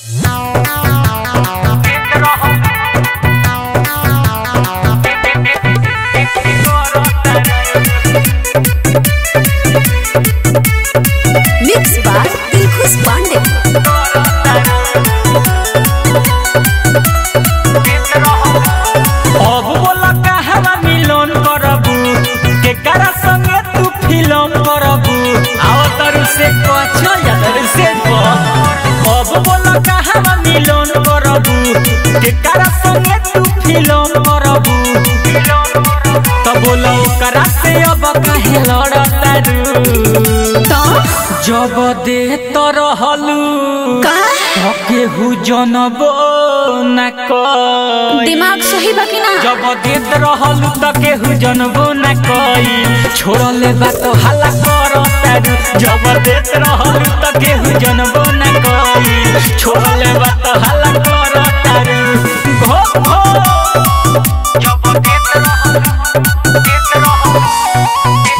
mix by Dilkhush Pandey अब बोला कहवा मिलन करबू केकरा संगे तू फिल्म करबू आओ तरु से कछो या तरु से को अब बोला कहवा मिलन करबू केकरा संगे तू फिल्म करबू तो बोलो ओकरा से अब काहे लड़तारू तो जब दे तो रहलू का केहू जनबो न कोई दिमाग सही बा कि ना जब देत रहल त केहू जनबो न कोई छोड़ले बात हल्ला कर तारू जब देत रहल त केहू जनबो न कोई छोड़ले बात हल्ला कर तारू घो घो जब देत रहल देत रहल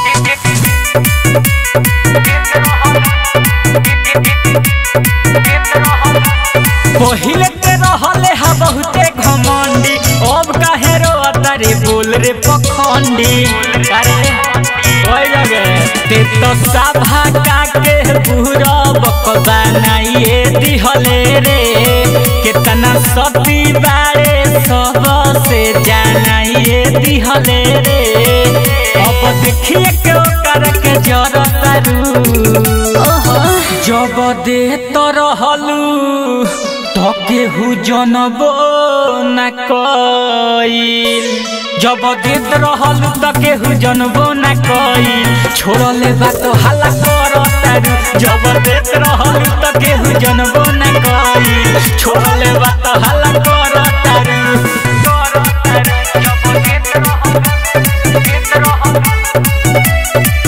पहिले ते रहले हा बहुते घमंडी अब काहे रो तारे बोल रे पखंडी अरे ओए लगे ते तो सभा काके पूरा बकबा नाइए दिहले रे कितना सती बारे सब से जानाइए दिहले रे अब देखिए के ओकर के जरतारू ओहो जब दे तो रहलू तो केहू जनबो न कईल जब देत रहलू तो केहू जनबो न कईल छोड़ले बात हल्ला कर तारू जब देत रहलू तो केहू जनबो न कईल छोड़ले बात हल्ला कर तारू कर तारू जब देत रहलू देत रहलू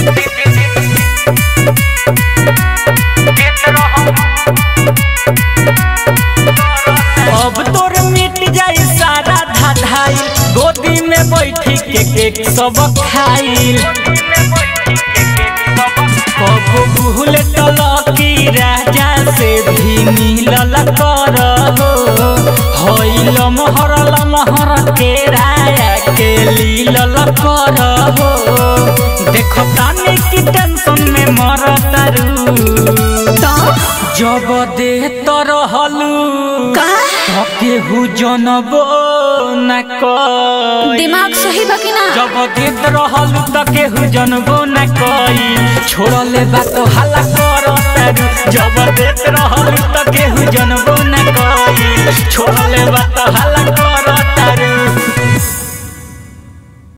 अब तोर मिट जाई सारा धाधाई गोदी में बैठी के केक सब खाइल कबो भूल तलकी राजा से भी मिलल कर हो हईल महरल महर के राया के लीलल कर हो देखो तानी की टेंशन में मरतारू तो जब दे तो रहलू का केहू जनबो न कोई दिमाग सही बा कि ना जब देत रहलू त केहू जनबो न कोई छोड़ले बात हल्ला कर तारू जब देत रहलू त केहू जनबो न कोई छोड़ले बात हल्ला